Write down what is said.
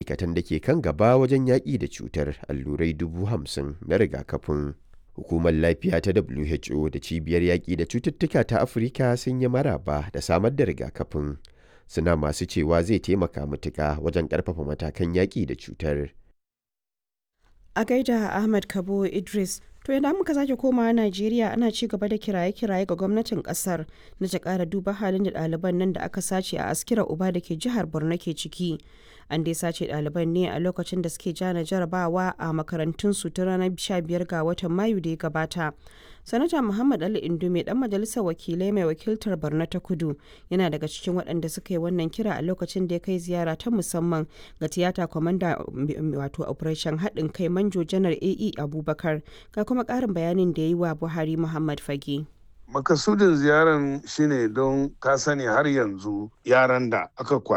ma'aikatan da ke kan gaba wajen yaƙi da cutar allurai dubu hamsin na rigakafin. Hukumar Lafiya ta WHO da Cibiyar Yaƙi da Cututtuka ta Afirka sun yi maraba da samar da rigakafin. Suna masu cewa zai taimaka matuƙa wajen ƙarfafa matakan yaƙi da cutar. A gaida Ahmad Kabo Idris, to idan muka sake komawa Najeriya ana ci gaba da kiraye-kiraye ga gwamnatin kasar na ta ƙara duba halin da ɗaliban nan da aka sace a askira uba da ke jihar Borno ke ciki. An dai sace ɗaliban ne a lokacin da suke jana jarabawa a makarantunsu ta ranar 15 ga watan Mayu da ya gabata. Sanata Muhammad Ali Indume dan majalisar wakilai mai wakiltar Borno ta Kudu yana daga cikin waɗanda suka yi wannan kira a lokacin da ya kai ziyara ta musamman ga tiyata kwamanda wato operation haɗin kai manjo janar AE Abubakar ga kuma ƙarin bayanin da ya yi wa Buhari Muhammad Fage. makasudin ziyaran shine don ka sani har yanzu yaran da aka